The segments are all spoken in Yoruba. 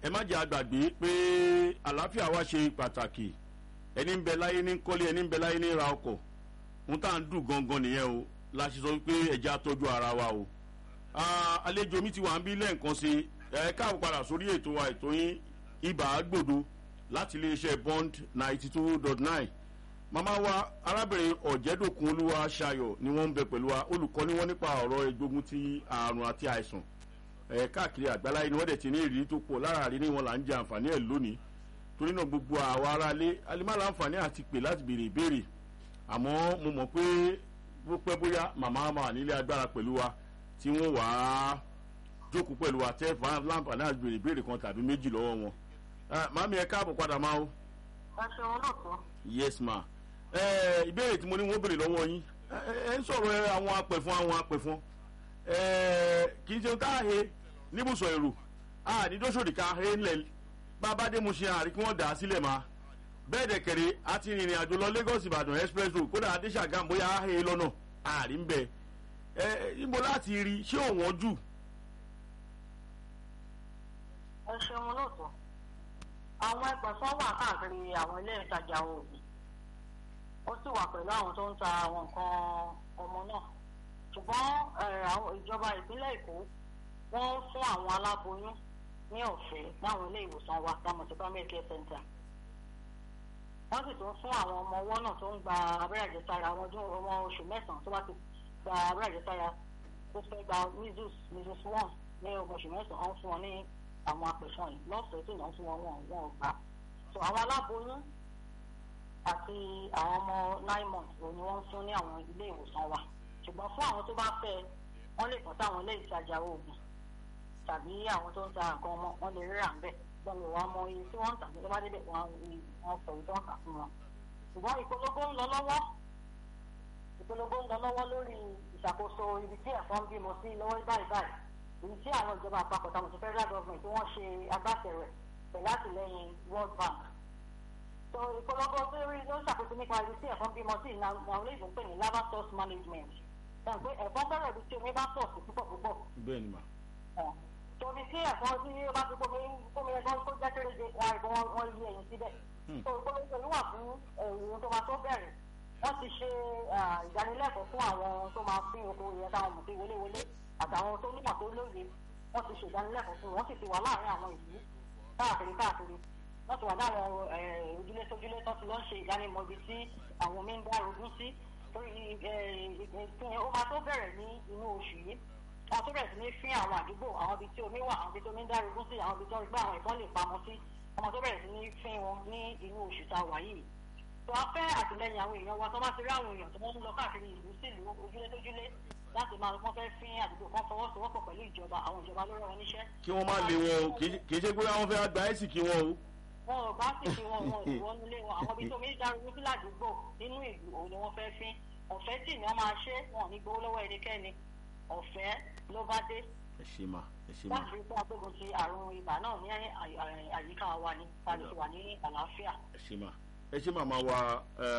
ẹ má jẹ́ àgbàgbé pé àlàáfíà wa ṣe pàtàkì ẹni ń bẹ láyé ní kọ́lé ẹni ń bẹ láyé ní ra ọkọ̀ ohun tá à ń dùn gangan nìyẹn o la ṣe sọ pé ẹ̀jẹ̀ àtọ́jú ara wa o àlejò mi ti wà ń bí lẹ́ẹ̀kan sí ẹ káàbọ̀ padà sórí ètò wa ètò yín ibà gbòdo láti iléeṣẹ́ bond ninety two dot nine màmá wa arábìnrin ọ̀jẹ̀dọ̀kun olúwa ṣayọ̀ ni wọ́n ń bẹ pẹ̀lú wa olùkọ́ ni wọ́n nípa ọ̀rọ̀ ìgbógun ti àrùn àti àìsàn ẹ̀ káàkiri àgbáláyé ni wọ́n dẹ̀ ti ní ìrírí tó pọ̀ lára àrí ni wọ́n là ń jẹ àǹfààní ẹ̀ lónìí torí náà gbogbo àwa aráalé alimọ́lá àǹfààní àti pè láti béèrè ìbéèrè àmọ́ mo mọ̀ pé bó pẹ́ bóyá màmá máa nílé agbára pẹ̀lú wa tí wọ́n wà á jókòó pẹ̀lú wa tẹ́ láǹfààní àti béèrè ìbéèrè kan tàbí méjì lọ́wọ́ wọn màmí ẹ káàbọ̀ padà máa o. ẹ ṣeun lóòótọ́. yes ma ìbéèrè tí mo ní wọ́n béèrè lọ́wọ́ yín ẹ ń sọ̀rọ̀ àwọn apẹ̀fọn àwọn apẹ̀fọn kì í ṣe ká he níbùsọ̀ èrò àdídóṣòdì ká he ńlẹ̀ bàbá dé mo ṣe àrí kí wọ́n dà á sílẹ̀ máa bẹ́ẹ̀ dẹ̀ kẹ̀rẹ́ àti rìnrìn àjò lọ lagos ìbàdàn express road kódà adéṣàgàm bóyá he lọ́nà àrí ń bẹ ẹ níbo láti rí ṣé òwọ́n jù. ẹ ṣeun lóòótọ́ àwọn ẹgbẹ̀fọ́ wà káàkiri àwọn ilé ìtajà oògùn ó sì wà pẹ̀lú àwọn tó ń ta àwọn nǹkan ọmọ náà ṣùgbọ́n àwọn ìjọba ìpínlẹ̀ èkó wọ́n fún àwọn aláboyún ní ọ̀fẹ́ láwọn ilé ìwòsàn wa láwọn ti primary care center wọ́n sì tún fún àwọn ọmọ ọwọ́ náà tó ń gba abẹ́rẹ́ àjẹsára ọmọ ọmọ oṣù mẹ́sàn-án tó bá ti gba abẹ́rẹ́ àjẹsára tó fẹ́ gba measles measles one ní ọmọ oṣù mẹ́sàn-án wọ́n fún wọn ní àwọn apẹ̀fọn yìí lọ́fẹ̀ẹ́ tó náà fún wọn wọn wọn gbà so àwọn aláboyún àti àwọn ọmọ nine months òní wọ́n ń fún ní àwọn ilé ìwòsàn wa ṣùgbọ́n fún àwọn tó bá fẹ́ wọ́n lè kàn sáwọn ilé ìtajà oògùn tàbí àwọn tó ń ta nǹkan ọmọ wọn lè rírà ń bẹ̀ gbọ́n mi wàá mọ iye tí wọ́n ń tà ní lọ́wọ́ débẹ̀ wọ́n wọ́n sọ ìtọ́ kà fún wọn. ṣùgbọ́n ìpolongo ń lọ lọ́wọ́ ìpolongo ń lọ lọ́wọ́ lórí ìṣàkóso ibi tí ẹ̀fọn ń bímọ sí lọ́wọ́ báyìí báyìí èyí tí àwọn ìjọba àpapọ̀ táwọn ti federal government tí wọ́n ṣe agbátẹrẹ pẹ̀lú àtìlẹ́yìn world bank. so ìpolongo tó rí ló ń ṣàkóso nípa ibi tí ẹ̀fọn bímọ sí ìlànà àwọn olóyìnbó ń pè ní lava source management. sọ pé ẹ̀fọn fẹ́rẹ̀ ibi tí omi bá pọ̀ sí púpọ̀ púpọ̀. bẹ́ẹ̀ ni mà torí tí ẹ̀fọn tí ó bá ti kómi kómi ẹ̀fọn tó jẹ́ kéréje wọn àìkú wọn yí ẹ̀yìn síbẹ̀. tó ìpolongo yìí wà fún ẹ̀yìn tó máa tó bẹ̀rẹ̀ wọ́n ti ṣe ìdánilẹ́kọ̀ọ́ fún àwọn tó máa pín oko yẹn táwọn mọ̀ sí wọléwọlé àtàwọn tó nímọ̀ tó lóye wọ́n ti ṣe ìdánilẹ́kọ̀ọ́ fún wọn wọ́n sì ti wà láàrin àwọn ìlú káàkiri káàkiri wọ́n ti wà láwọn ojúlé sójúlé tó ti lọ́ ṣe ìdánimọ̀ ibi tí àwọn omi ń dá ogún sí torí ó máa tó bẹ̀rẹ̀ ní inú oṣù yìí wọn tó bẹ̀rẹ̀ sí ní fín àwọn àdúgbò àwọn ibi tí omi wà àwọn ibi tí omi ń dárogún sí àwọn ibi tí wọ́n gbé àwọn ìbọn lè pamọ́ sí ọmọ tó bẹ̀rẹ̀ sí ní fín wọn ní inú oṣù tá a wà yìí. tó a fẹ́ àtìlẹyìn àwọn èèyàn wa tó bá ti rí àwọn èèyàn tó wọ́n ń lọ káàkiri ìlú sí ìlú ojúlé tójúlé láti máa wọ́n fẹ́ fín àdúgbò kan fọwọ́sowọ́pọ̀ pẹ̀lú ìjọba àwọn ìjọba ló rán wọn níṣẹ́. kí wọ́n má lé wọn o kì í ṣe pé àwọn fẹ́ gba ẹ̀sìn kí wọ́n o. wọn ò bá sì kí wọn wọn ò wọ́n nílé wọn àwọn ibi tó mi dárogún sí ládùúgbò nínú ìlú òun ni wọ́n fẹ́ fín ọ̀fẹ́ tì ní wọ́n máa ṣe wọn ò ní gbowó lọ́wọ́ ẹnikẹ́ni ọ̀fẹ́ ló bá dé. ẹ ṣe mà ẹ ṣe mà. láti rí pé agbógun ti àrùn ibà náà ní àyíká wa ni láti wà ní àlàáfíà. ẹ ṣe mà ẹ ṣe màmá wa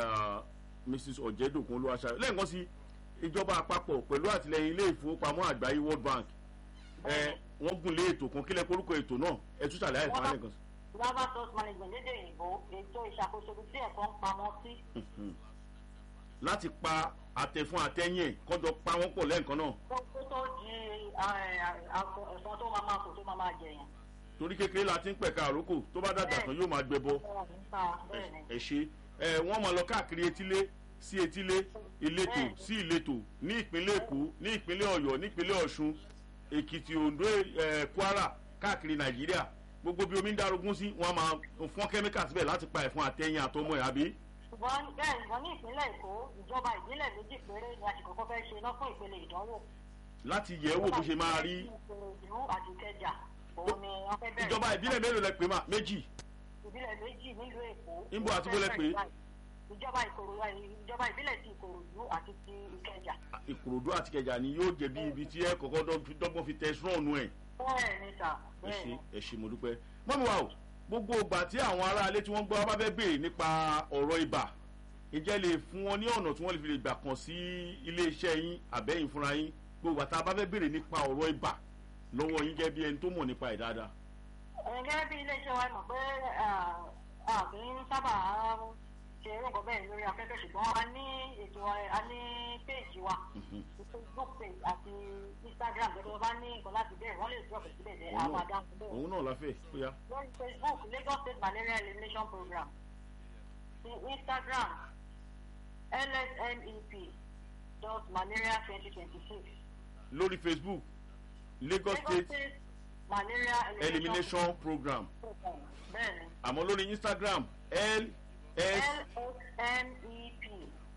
mrs ọ̀jẹ̀dọ̀kun olúwaṣayọ lẹ́ẹ̀kan sí ìjọba àpapọ̀ pẹ̀lú àtìlẹyìn ilé ìfowópamọ́ àgbáyé world bank wọ́n gùn lé ètò kan kílẹ̀ korúkọ ètò náà ẹ tún ṣàlàyé fún alẹ́ kan. lava source management lédè òyìnbó ètò ìṣàkóso ibi tí ẹ̀kọ́ ń pamọ́ sí. láti pa àtẹ̀fún àtẹ̀yìn ẹ̀ kọ́jọ pa wọ́n pọ̀ lẹ́ẹ̀kan náà. kó tó di ẹ̀fọn tó máa máa kó tó máa máa jẹyàn. torí kékeré la ti ń pẹ̀ka àrókò tó bá dàgbà tán yóò máa gbẹ bọ. ẹ ṣe ẹ wọ́n máa lọ káàkiri etílé sí etílé ìletò sí ìletò ní ìpínlẹ̀ èkó ní ìpínlẹ̀ ọ̀yọ́ ní ìpínlẹ̀ ọ̀ṣun èkìtì ondo kwara káàkiri nàìjíríà gbogbo bí omi ń darogún sí wọn máa fọ́n kẹ́míkà síbẹ̀ láti pa ẹ̀fọn àtẹ̀yìn àtọmọ ẹ̀ àbí. ṣùgbọ́n bẹ́ẹ̀ ìgbọ́n ní ìpínlẹ̀ èkó ìjọba ìbílẹ̀ méjì péré ni àsìkò kan fẹ́ ṣe lọ́fún ìpele ìdánwò. láti yẹ̀ ẹ́ wò bó ṣe máa rí. ìlú àti ìkẹjà òun ni wọ́n fẹ́ bẹ̀rẹ̀. ìjọba ìbílẹ̀ mélòó lẹ pè má méjì. ìbílẹ̀ méjì nílùú èkó. níbo àti bó lẹ pè é ìjọba ìkòròdú ìjọba ìbílẹ̀ ti ìkòròdú àti ti ìkẹjà. ìkòròdú àti ìkẹjà ni yóò jẹ bí ibi tí ẹ kọ̀kọ́ dọ́gbọ́n fi tẹ sọ́ọ̀nù ẹ̀. bẹ́ẹ̀ ni sà ẹ bẹ́ẹ̀ ṣe ni. ẹ ṣe mo dúpẹ́. mọ́mi wa o gbogbo ìgbà tí àwọn aráalé tí wọ́n gbọ́ bá fẹ́ béèrè nípa ọ̀rọ̀ ibà ìjẹ́ lè fún wọn ní ọ̀nà tí wọ́n lè fi lè gbà kàn sí iléeṣẹ́ yín àbẹ́yìn fúnra yín gbogbo ìgbà tá a bá fẹ́ béèrè nípa ọ̀rọ̀ ibà lọ́wọ́ yín gẹ́gẹ́ bí ẹni tó mọ̀ nípa ẹ̀ dáadáa. Ẹ̀yin gẹ́gẹ́ bí iléeṣẹ́ wa mọ̀ pé a kì í sábà ṣe irú nǹkan bẹ́ẹ̀ lórí afẹ́fẹ́ ṣùgbọ́n a ní ètò a ní péèjì wa Facebook page àti Instagram gbẹdẹ wọn bá ní nǹkan láti bẹ̀rẹ̀ wọ́n lè drop síbẹ̀ dẹ̀ a máa dáhùn bẹ́ẹ̀. òun náà láfẹ̀ ó yá. lórí Facebook Lagos State Malaria Elimination Program ti Instagram lsmep dot malaria twenty twenty six. lórí Facebook Lagos State Malaria Elimination Program Program bẹ́ẹ̀ni àmọ́ lórí Instagram ls lsmep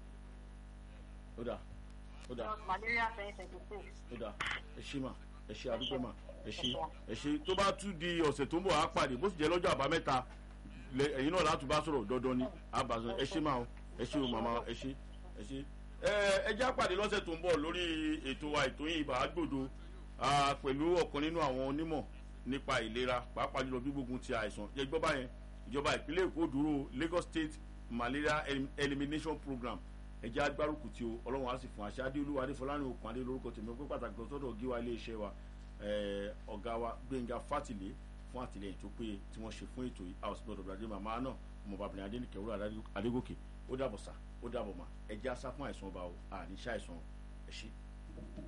ó dà ó dà dot malaria twenty twenty six. ó dà ẹ ṣé mà ẹ ṣé àdúgbò mà ẹ ṣé ẹ ṣé tó bá tún di ọ̀sẹ̀ tó ń bọ̀ á pàdé bó sì jẹ́ lọ́jọ́ àbámẹ́ta lẹ- ẹ̀yin náà láti bá sọ̀rọ̀ dandan ni àbàzàn ẹ ṣé mà o ẹ ṣé o màmá ẹ ṣé ẹ ṣé. ẹ ẹ jẹ́ àpàdé lọ́sẹ̀ tó ń bọ̀ lórí ètò wa ètò yìí ibà àgbòdo ah, pẹ̀lú ọ̀kan nínú àwọn onímọ̀ nípa ìlera pàápàá jùlọ gbígbógun ti àìsàn yẹ gbọ́ báyẹn ìjọba ìpínlẹ̀ èkó dúró Lagos State Malaria Elim- Elimination Program ẹjẹ agbárùkù tí o ọlọ́run á sì fún àṣẹ adéolúwa adéfọlárìn òkun adé lórúkọ tèmi pé pàtàkì lọ sọ́dọ̀ gíwá iléeṣẹ́ wa eh, ọ̀gá wa gbẹ̀ngà fátìlé fún àtìlẹyìn tó péye tí wọ́n ṣe fún ètò yìí house blood of adé màmá náà ọmọbàbìnrin adénìkẹ́ wúrà adégòkè ó dàbọ̀ sá ó dàbọ̀ mà ẹjẹ asá fún àìsàn ọba o àní ṣàìsàn ẹ̀ ṣe.